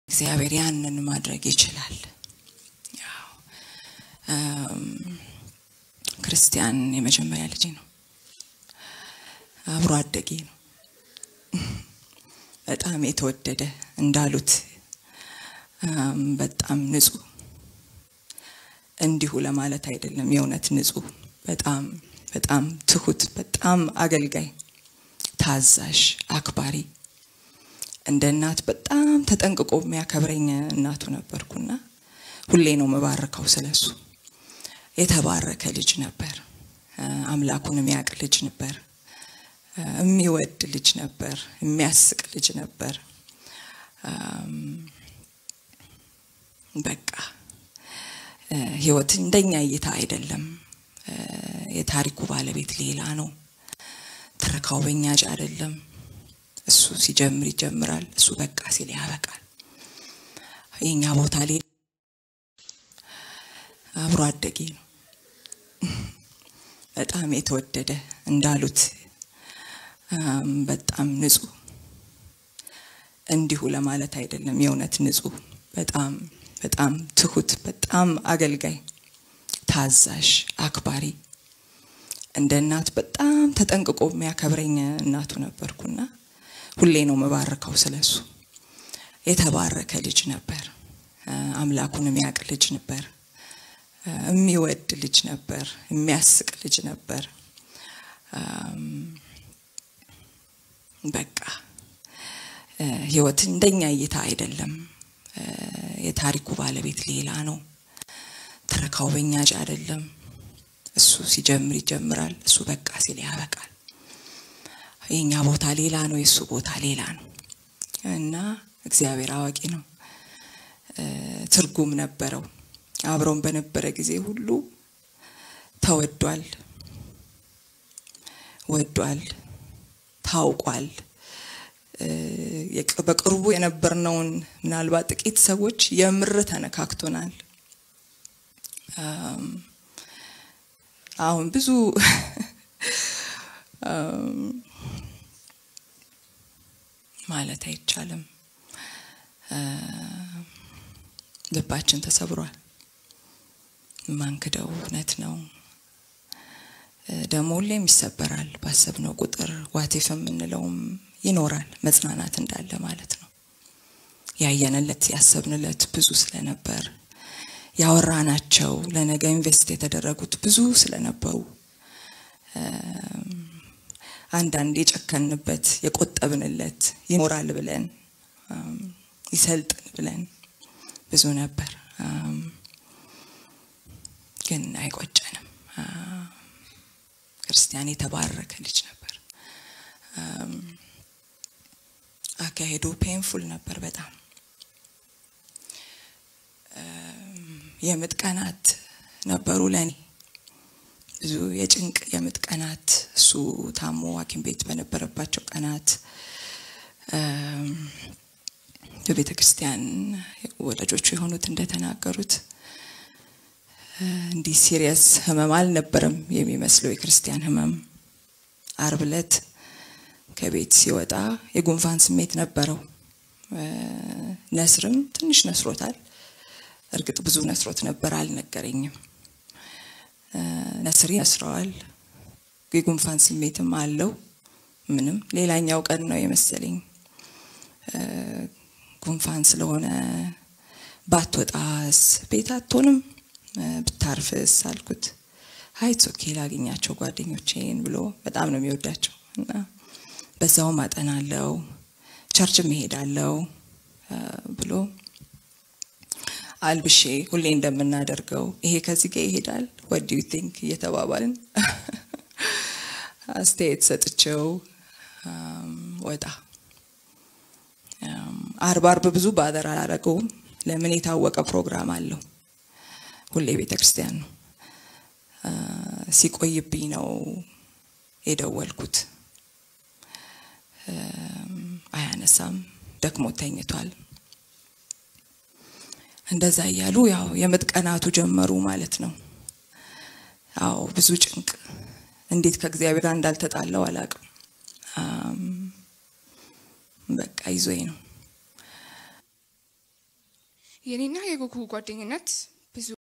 እግዚአብሔር ያንን ማድረግ ይችላል። ያው ክርስቲያን የመጀመሪያ ልጅ ነው፣ አብሮ አደጌ ነው። በጣም የተወደደ እንዳሉት በጣም ንጹህ እንዲሁ ለማለት አይደለም፣ የእውነት ንጹህ፣ በጣም በጣም ትሁት፣ በጣም አገልጋይ፣ ታዛዥ፣ አክባሪ እንደ እናት በጣም ተጠንቅቆ የሚያከብረኝ እናቱ ነበርኩና ሁሌ ነው የምባርከው ስለሱ። የተባረከ ልጅ ነበር። አምላኩን የሚያውቅ ልጅ ነበር። የሚወድ ልጅ ነበር። የሚያስቅ ልጅ ነበር። በቃ ህይወት እንደኛ እይታ አይደለም። የታሪኩ ባለቤት ሌላ ነው። ትረካው በኛ እጅ አይደለም። እሱ ሲጀምር ይጀምራል። እሱ በቃ ሲል ያበቃል። የኛ ቦታ ሌላ አብሮ አደጌ ነው። በጣም የተወደደ እንዳሉት በጣም ንጹህ እንዲሁ ለማለት አይደለም፣ የእውነት ንጹህ፣ በጣም በጣም ትሁት፣ በጣም አገልጋይ፣ ታዛዥ፣ አክባሪ እንደ እናት በጣም ተጠንቅቆ የሚያከብረኝ እናቱ ነበርኩና ሁሌ ነው የምባርከው ስለሱ። የተባረከ ልጅ ነበር። አምላኩን የሚያውቅ ልጅ ነበር። የሚወድ ልጅ ነበር። የሚያስቅ ልጅ ነበር። በቃ ህይወት እንደኛ እይታ አይደለም። የታሪኩ ባለቤት ሌላ ነው። ትረካው በኛ እጅ አይደለም። እሱ ሲጀምር ይጀምራል። እሱ በቃ ሲል ያበቃል። የኛ ቦታ ሌላ ነው፣ የእሱ ቦታ ሌላ ነው እና እግዚአብሔር አዋቂ ነው። ትርጉም ነበረው። አብረውን በነበረ ጊዜ ሁሉ ተወዷል፣ ወዷል፣ ታውቋል። በቅርቡ የነበርነውን ምናልባት ጥቂት ሰዎች የምር ተነካክቶናል። አሁን ብዙ ማለት አይቻልም። ልባችን ተሰብሯል። ማንክደው እውነት ነው። ደግሞ ሁሌም ይሰበራል። ባሰብነው ቁጥር ዋቴፍ የምንለውም ይኖራል። መጽናናት እንዳለ ማለት ነው። ያየንለት ያሰብንለት ብዙ ስለነበር ያወራናቸው ለነገ ኢንቨስት የተደረጉት ብዙ ስለነበሩ አንዳንድ የጨከንበት የቆጠብንለት ይኖራል ብለን ይሰልጥን ብለን ብዙ ነበር። ግን አይቆጨንም። ክርስቲያን የተባረከ ልጅ ነበር። አካሄዱ ፔንፉል ነበር በጣም የምጥ ቀናት ነበሩ ለእኔ ብዙ የጭንቅ የምጥ ቀናት እሱ ታሞ ሐኪም ቤት በነበረባቸው ቀናት በቤተ ክርስቲያን ወዳጆቹ የሆኑት እንደተናገሩት እንዲህ ሲሪየስ ህመም አልነበረም የሚመስለው የክርስቲያን ህመም። አርብ ዕለት ከቤት ሲወጣ የጉንፋን ስሜት ነበረው። ነስርም ትንሽ ነስሮታል። እርግጥ ብዙ ነስሮት ነበር፣ አልነገረኝም። ነስር ያስረዋል። የጉንፋን ስሜትም አለው። ምንም ሌላኛው ቀን ነው የመሰለኝ ጉንፋን ስለሆነ ባትወጣስ ቤት አትሆንም ብታርፍስ አልኩት። ሀይት ኦኬ ላገኛቸው ጓደኞቼን ብሎ በጣም ነው የሚወዳቸው እና በዛውም አጠናለው ቸርችም እሄዳለው ብሎ አልብሼ ሁሌ እንደምናደርገው ይሄ ከዚህ ጋር ይሄዳል ወዲ ዩ ቲንክ እየተባባልን አስተያየት ሰጥቼው ወጣ። አርብ አርብ ብዙ ባደር አላረገውም። ለምን የታወቀ ፕሮግራም አለው። ሁሌ ቤተ ክርስቲያን ነው። ሲቆይብኝ ነው የደወልኩት። አያነሳም፣ ደክሞ ተኝቷል። እንደዛ እያሉ ያው የምጥ ቀናቱ ጀመሩ ማለት ነው። አዎ ብዙ ጭንቅ፣ እንዴት ከእግዚአብሔር ጋር እንዳልተጣለው አላውቅም። በቃ ይዞኝ ነው የኔና የጉጉ ጓደኝነት ብዙ